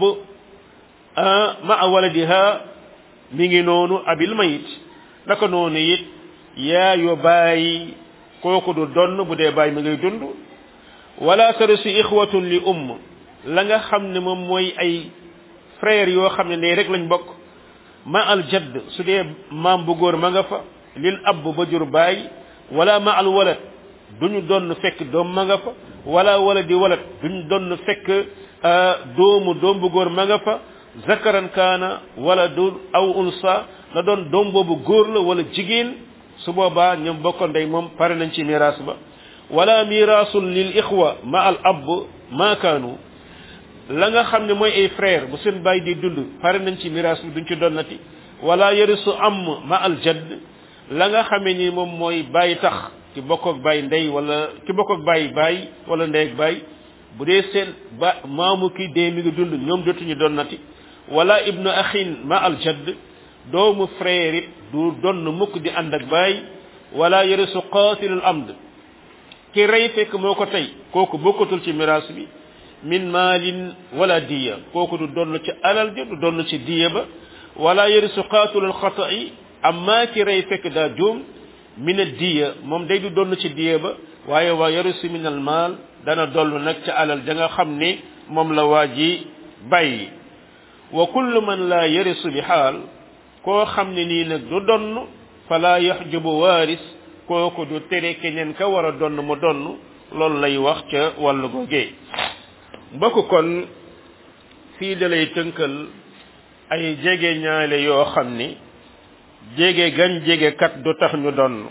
A: ma waladiha mi ngi noonu abil mayit naka noonu it yaayo bàyyi kooku du donn bu dee bàyyi mi ngay dund wala tarisu ixwatun li umm la nga xam ne moom mooy ay frère yoo xam ne ndey rek lañ bokk ma al jadd su dee maam bu góor ma nga fa lil ab ba jur bàyyi wala ma al walad duñu donn fekk doom ma nga fa wala wala di walad duñu donn fekk doomu doom bu góor ma nga fa zakaran kaana wala du aw unsa na doon doom boobu góor la wala jigéen su boobaa ñoom bokkoon day moom pare nañ ci miraas ba wala miraasul lil ixwa ma al ab ma kaanu la nga xam ne mooy ay frère bu seen bàyyi di dund pare nañ ci miraas bi duñ ci donnati wala yarisu am ma al jadd la nga xamee ni moom mooy bàyyi tax ki bokk ak bàyyi ndey wala ki bokk ak bàyyi bàyyi wala ndey ak bàyyi bu dee seen ba maamu ki dee mi ngi dund ñoom dootuñu donnati wala ibnu axin ma al jadd doomu frère it du donn mukk di ànd ak baay wala yarisu qatilul amd ki rey fekk moo ko tey kooku bokkatul ci miraas bi min maalin wala diya kooku du donn ci alal ja du donn ci diya ba wala yarisu qatilul xata'i amma ki rey fekk daa juum min a diya moom day du donn ci diya ba waaye waa yarisu min al maal dana dollu nag ca alal ja nga xam ne moom la waa ji bàyyi wa kullu man la yarisu bi xaal koo xam ne nii nag du donn fala yaxjubu waaris kooku du tere keneen ka war a donn mu donn loolu lay wax ca wàllu googee mbokk kon fii da lay tënkal ay jege ñaale yoo xam ni jege gan jege kat du tax ñu donn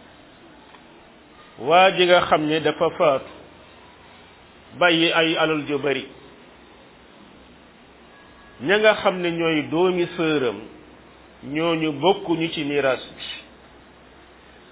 A: waa ji nga xam ne dafa faatu bàyyi ay alal ju bari ña nga xam ne ñooy doomi sëram ñooñu bokkuñu ci miraas bi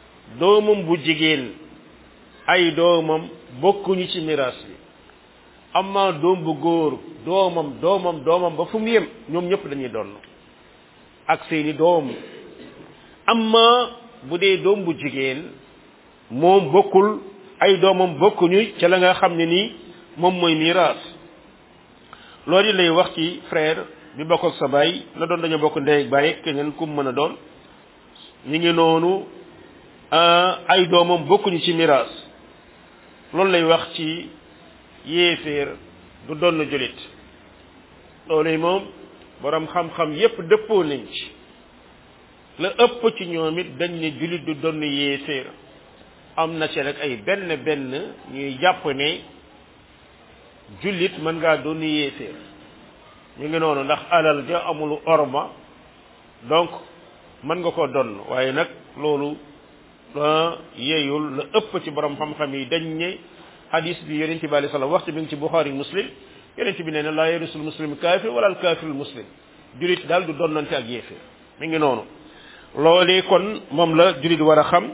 A: doomam bu jigéen ay doomam bokkuñu ci miraas bi amma doom bu góor doomam doomam doomam ba fu mu yem ñoom ñëpp dañuy donn ak seeni doom amma bu dee doom bu jigéen moom bokkul ay doomam bokkuñu ca la nga xam ne nii moom mooy miraas loolu lay wax ci frère bi bokk ak sa baay na doon dañoo bokk ndey ak baay keneen ku mën a doon ñu ngi noonu ay doomam bokkuñu ci miraas loolu lay wax ci yéeféer du doon jullit loolu moom borom xam-xam yépp dëppoo nañ ci la ëpp ci ñoom it dañ ne jullit du doon yéeféer am na ci rek ay benn benn ñuy jàpp ne jullit mën ngaa doon yéeféer ñu ngi noonu ndax alal ja amul orma donc mën nga ko donn waaye nag loolu yeeyul la ëpp ci borom xam-xam yi dañ ne hadis bi yonente bi alayhi salaam waxtu bi ngi ci buxaari muslim yonente bi nee na laa yarisul muslim kaafir wala al kaafirul muslim julit daal du donnante ak yéeféer mi ngi noonu loolee kon moom la julit war a xam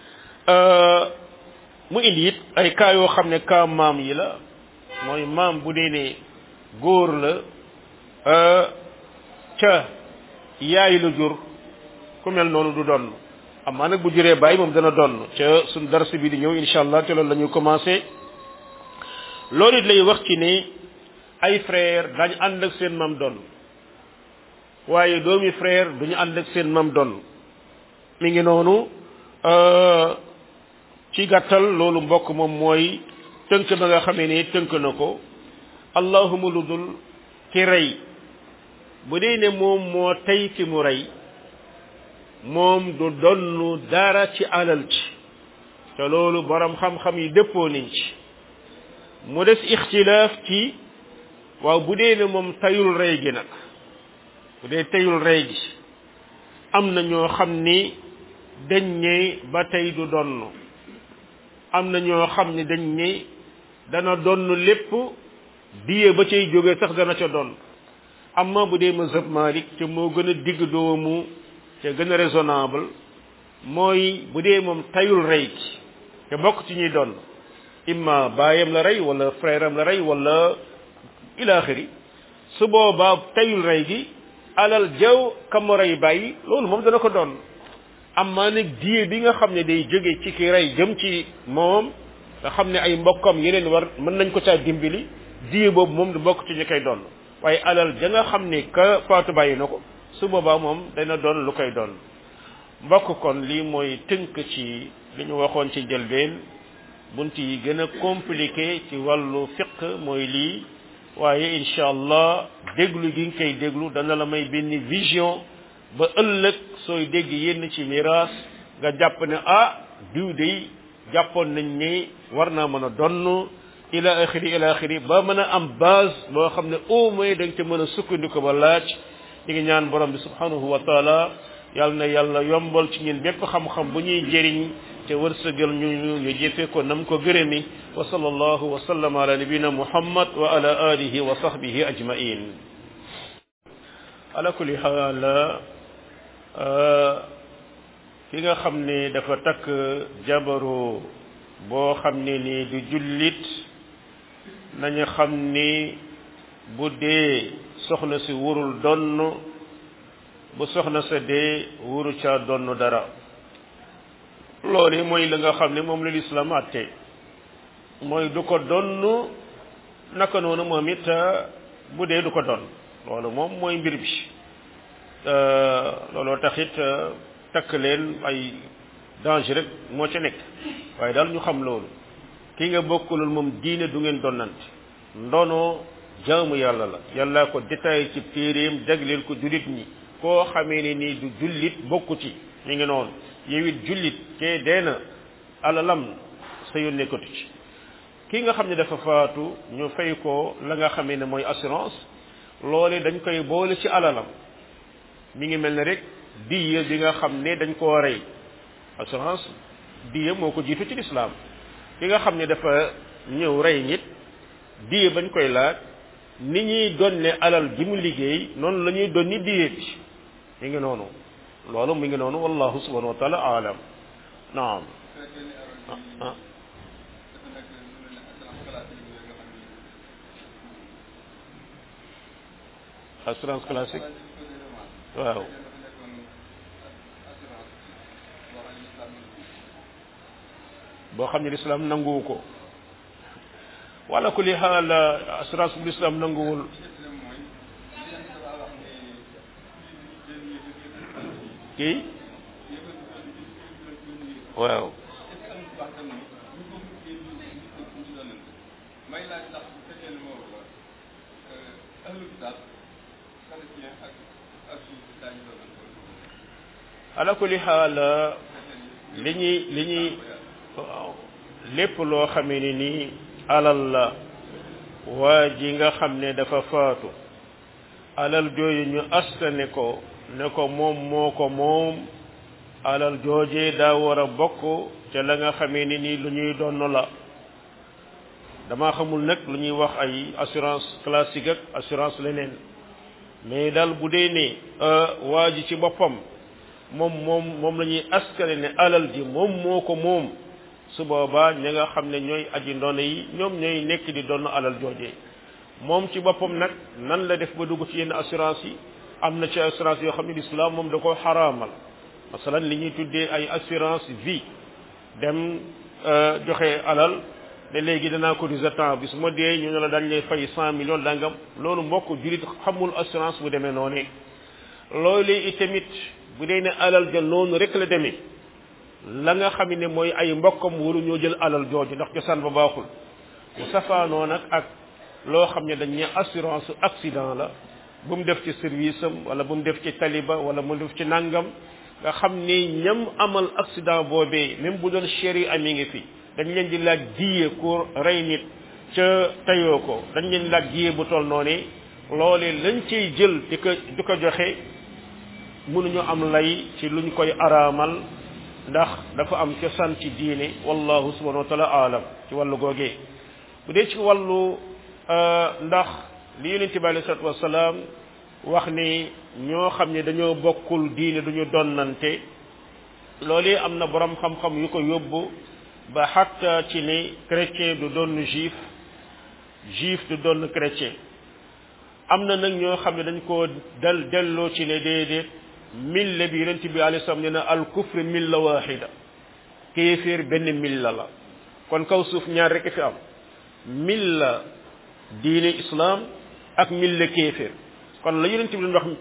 A: mu indi it ay cas yoo xam ne cas maam yi la mooy maam bu dee ne góor la ca yaay la jur ku mel noonu du donn amaa nag bu juree bàyyi moom dana donn ca suñ dars bi di ñëw incha allah te loolu la ñu commencé loolu it lay wax ci ne ay frère dañ ànd ak seen mam donn waaye doomi frère duñu ànd ak seen mam donn mi ngi noonu ci gàttal loolu mbokk moom mooy tënk ba nga xamee ne tënk na ko allahuma lu dul ki rey bu dee ne moom moo tey ki mu rey moom du donn dara ci alal ci te loolu borom xam-xam yi dëppoo nañ ci mu des ixtilaaf ci waaw bu dee ne moom tayul rey gi nag bu dee tayul rey gi am na ñoo xam ni dañ ne ba tey du donn am na ñoo xam ni dañ ne dana donn lépp diye ba cay jóge sax dana ca donn amma bu dee mazhab Malik te moo gën a digg doomu te gën a raisonnable mooy bu dee moom tayul rey gi te bokk ci ñuy donn imma baayam la rey wala frère am la rey wala ilaaxiri su boobaa tayul rey gi alal jaw kam rey bàyyi loolu moom dana ko doon amma nag diye bi nga xam ne day jóge ci ki rey jëm ci moom nga xam ne ay mbokkam yeneen war mën nañ ko caa dimbali diye boobu moom du bokk ci ñu koy doon waaye alal ja nga xam ne ka faatu bàyyi na ko su boobaa moom dana doon lu koy doon mbokk kon lii mooy tënk ci li ñu waxoon ci njëlbeen bunt yi gën a compliqué ci wàllu fiq mooy lii waaye incha allah déglu gi nga koy déglu dana la may benn vision ba ëllëg sooy dégg yenn ci miraas nga jàpp ne ah diw dey jàppoon nañ ne war naa mën a donn ila axiri ila axiri ba mën a am base boo xam ne au moins da nga ca mën a sukkandiku ba laaj ñu ngi ñaan borom bi subhanahu wa taala yàlla na yàlla yombal ci ñun bépp xam-xam bu ñuy jëriñ te wërsëgal ñu ñu jëfe ko nam ko gërëmi wa sallallahu wa sallam ala nabina muhammad wa ala alihi wa sahbihi ajmain ala kulli xaal ki nga xam ne dafa takk jabaru boo xam ne ni du jullit nañu xam ni bu dee soxna si wurul donn bu soxna sa dee wuru caa donn dara loolu mooy la nga xam ne moom la lislaam àtte mooy du ko donn naka noonu moom it bu dee du ko donn loolu moom mooy mbir bi looloo taxit takk leen ay danger rek moo ca nekk waaye daal ñu xam loolu ki nga bokkulul moom diine du ngeen donnante ndono jaamu yàlla la yàlla ko détaillé ci téeréem jagleel ko jullit ñi koo xamee ne nii du jullit bokku ci mi ngi noonu yow it jullit te dee na alalam sa yoon nekkatu ci ki nga xam ne dafa faatu ñu fay ko la nga xamee ne mooy assurance loole dañ koy boole ci alalam mi ngi mel ne rek diya bi nga xam ne dañ koo rey assurance diya moo ko jiitu ci lislaam ki nga xam ne dafa ñëw rey nit diya bañ koy laaj ni ñuy donne alal ji mu liggéey noonu la ñuy donni diya bi mi ngi noonu loolu mi ngi noonu wallahu subhanahu wa taala alam naam ah assurance classique waaw boo xam ne lislaam nanguwu ko wala ku li xaal assurance bu lislaam nanguwul kii waaw ala kulli xaal li ñuy li ñuy lépp loo xamee ni nii alal la waa ji nga xam ne dafa faatu alal jooju ñu astane ko ne ko moom moo ko moom alal joojee daa war a bokk te la nga xamee ni nii lu ñuy donn la dama xamul nag lu ñuy wax ay assurance classique ak assurance leneen mais daal bu dee ne waa ji ci boppam moom moom moom la ñuy askane ne alal ji moom moo ko moom su boobaa ñi nga xam ne ñooy aji ndono yi ñoom ñooy nekk di donn alal joojee moom ci boppam nag nan la def ba dugg ci yenn assurance yi am na ci assurance yoo xam ne l'islam moom da ko xaraamal masalan li ñuy tuddee ay assurance vie dem joxe alal ne léegi danaa cotiser temps bi su ma dee ñu ne la dañ lay fay cent millions dangam loolu mbokk julit xamul assurance bu demee noonu loolu itamit bu dee ne alal ja noonu rek la demee la nga xam ne mooy ay mbokkam waru ñoo jël alal jooju ndax cosaan ba baaxul mu safaanoo nag ak loo xam ne dañ ne assurance accident la bu mu def ci service am wala bu mu def ci taliba wala mu def ci nangam nga xam ni ñam amal accident boobee même bu doon chéri ami ngi fi dañ leen di laaj diye ku rey nit ca tayoo ko dañ leen di laaj diye bu toll noonu loolee lañ ciy jël di ko di ko joxe mënuñu am lay ci luñ koy araamal ndax dafa am cosaan ci diine wallahu subhanahu wa taala aalam ci wàllu googee bu dee ci wàllu ndax li yonente bi alayhi salatu wasalaam wax ni ñoo xam ne dañoo bokkul diine duñu donnante loolee am na borom xam-xam yu ko yóbbu ba xatta ci ne chrétien du doon juif juif du doon chrétien am na nag ñoo xam ne dañ koo dal delloo ci ne déedéet mille bi yonent bi alayhi salaam ne na al kufri milla waxida kéeféer benn milla la kon kaw suuf ñaar rek fi am milla diine islam ak milla kéeféer kon la yonent bi doon wax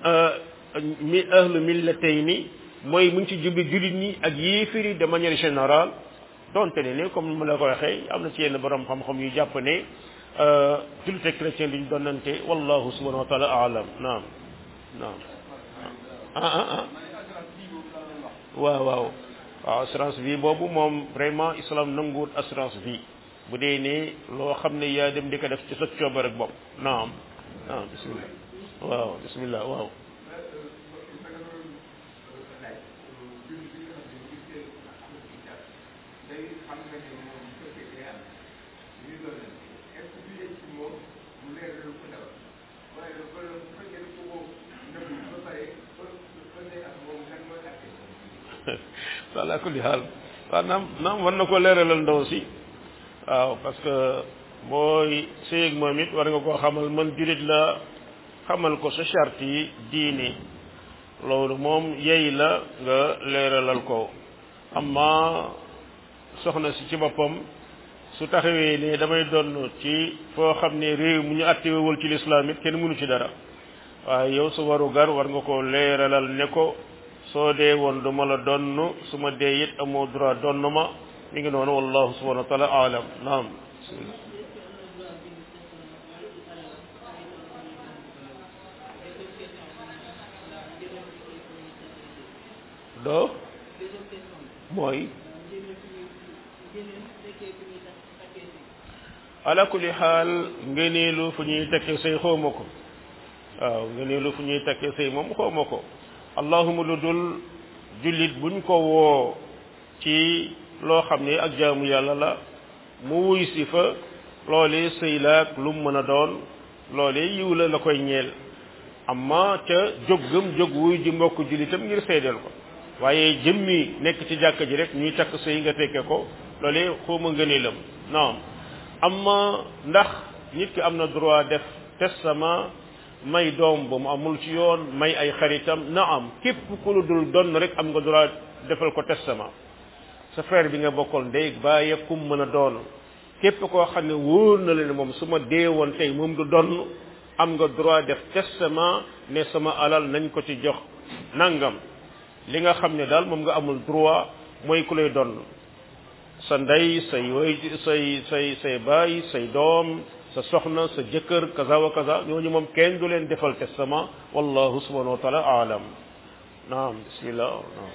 A: mi ahlu millatayni mooy mu ngi ci jubbi jullit ñi ak yéeféer yi de manière générale donte ne ne comme mu la ko waxee am na ci yenn borom xam-xam yu jàpp ne jullit ak chrétien duñ donnante wallahu subhanahu wa taala alam naam naam ah ah ah waaw waaw waaw assurance vie boobu moom vraiment islam nanguwut assurance vie bu dee ne loo xam ne yaa dem di ko def ci sa coobar ak bopp naam naam bismillah waaw bismillah waaw ala kulli xaal waaw naam naam war na ko leeralal ndaw si waaw parce que booy séyeg moom it war nga koo xamal man julit la xamal ko sa charte yi diine loolu moom yey la nga leeralal ko amma soxna si ci boppam su taxawee ne damay donn ci foo xam ne réew mu ñu attewewul ci lislaam it kenn mënu ci dara waaye yow su waru gar war nga ko leeralal ne ko soo dee woon du ma la donn su ma dee it amoo droit donn ma mi ngi noonu wallahu subhanahu wa taala alam naam doo mooy ala kulli xaal ngëneelu fu ñuy tekkee say xawma ko waaw ngëneelu fu ñuy tekkee say moom xawma ko allahuma lu dul jullit buñ ko woo ci loo xam ne ak jaamu yàlla la mu wuy si fa loolee sëy laak lu mu mën a doon loolee yiw la la koy ñeel amma ca jóg gëm jóg wuy ji mbokk jullitam ngir seedeel ko waaye jëmmi nekk ci jàkka ji rek ñuy takk sëy nga tekke ko loolee xawma ngëneelam naam amma ndax nit ki am na droit def testament may doom ba mu amul ci yoon may ay xaritam na am képp ku lu dul donn rek am nga droit defal ko testament sa frère bi nga bokkoon ndey bàyyi kum mën a doon képp koo xam ne wóor na la ne moom su ma dee woon tey moom du donn am nga droit def testament ne sama alal nañ ko ci jox nangam li nga xam ne daal moom nga amul droit mooy ku lay donn sa ndey say way say say say baay say doom sa soxna sa jëkkër kaza wa kaza ñooñu moom kenn du leen defal testament wallahu subhanahu wa taala aalam naam bismillah naam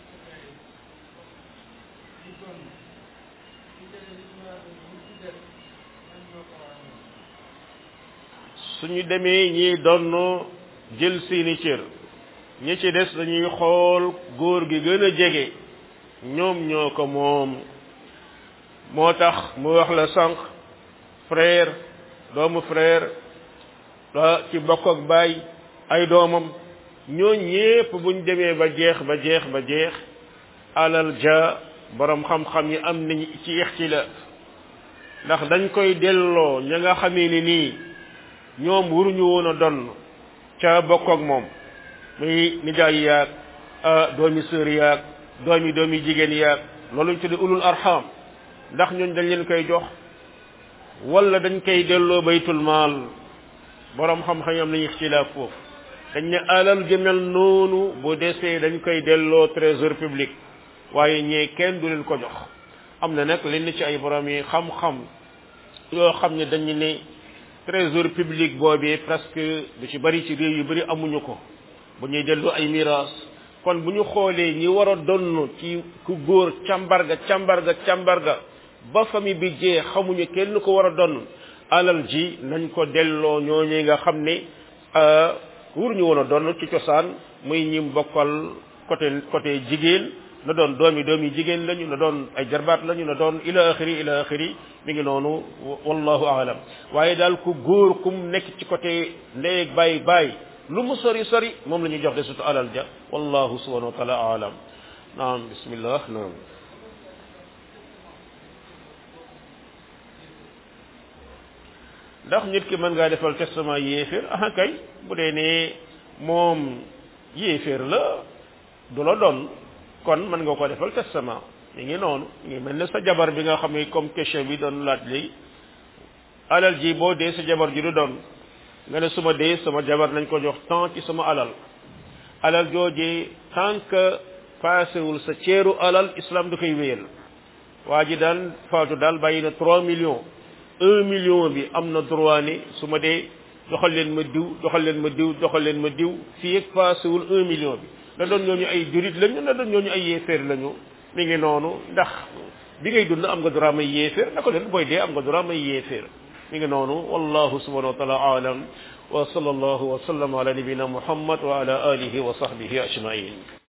A: suñu demee ñi donn jël seeni cër ñi ci des dañuy xool góor gi gën a jege ñoom ñoo ko moom moo tax mu wax la sànq frère doomu frère la ci bokk ak baay ay doomam ñoo ñépp buñ demee ba jeex ba jeex ba jeex alal ja borom xam-xam yi am nañ ci ixtilaaf ndax dañ koy delloo ña nga xamee ni nii ñoom waruñu woon a donn ca bokk ak moom muy nijaay yaag doomi sœur yaag doomi doomi jigéen yaag loolu ñu tudde ulul arham ndax ñooñ dañ leen koy jox wala dañ koy delloo baytul maal borom xam-xam am nañu ixtilaaf foofu dañ ne alal jëmel noonu bu desee dañ koy delloo trésor public waaye ñee kenn du leen ko jox am na nag lenn ci ay borom yi xam-xam yoo xam ne dañu ne trésor public boobee presque du ci bari ci réew yu bari amuñu ko bu ñuy delloo ay miraas kon bu ñu xoolee ñi war a donn ci ku góor càmbarga càmbarga càmbarga ba famille bi jee xamuñu kenn ko war a donn alal ji nañ ko delloo ñooñu nga xam ne wur ñu woon a donn ci cosaan muy ñi bokkal côté côté jigéen na doon doomi doomi jigéen lañu na doon ay jarbaat lañu na doon ila axiri ila axiri mi ngi noonu wallahu aalam waaye daal ku góor kum nekk ci côté ndey bàyyi bàyyi lu mu sori sori moom la ñuy jox de sutu alal ja wallahu subhanahu wa taala aalam naam bismillah naam ndax nit ki mën ngaa defal testament yéeféer aha kay bu dee ne moom yéeféer la du la doon kon mën nga ko defal testament mi ngi noonu mi ngi mel ne sa jabar bi nga xam ne comme question bi doon laaj léegi alal ji boo dee sa jabar ji du doon nga ne suma dee sama jabar nañ ko jox temps ci sama alal alal joojee tant que paasewul sa ceeru alal islam du koy wéyal waa ji daal faatu daal bàyyi na trois millions un million bi am na droit ni su ma dee joxal leen ma diw joxal leen ma diw joxal leen ma diw fii ak paasewul un million bi na doon ñooñu ay jurit lañu na doon ñooñu ay yéeféer lañu mi ngi noonu ndax bi ngay dund am nga droit may yéeféer na ko leen booy dee am nga droit may yéeféer mi ngi noonu wallahu subhanahu wa taala aalam wa sallallahu wa sallam ala nabina muhammad wa ala alihi wa sahbihi ajmain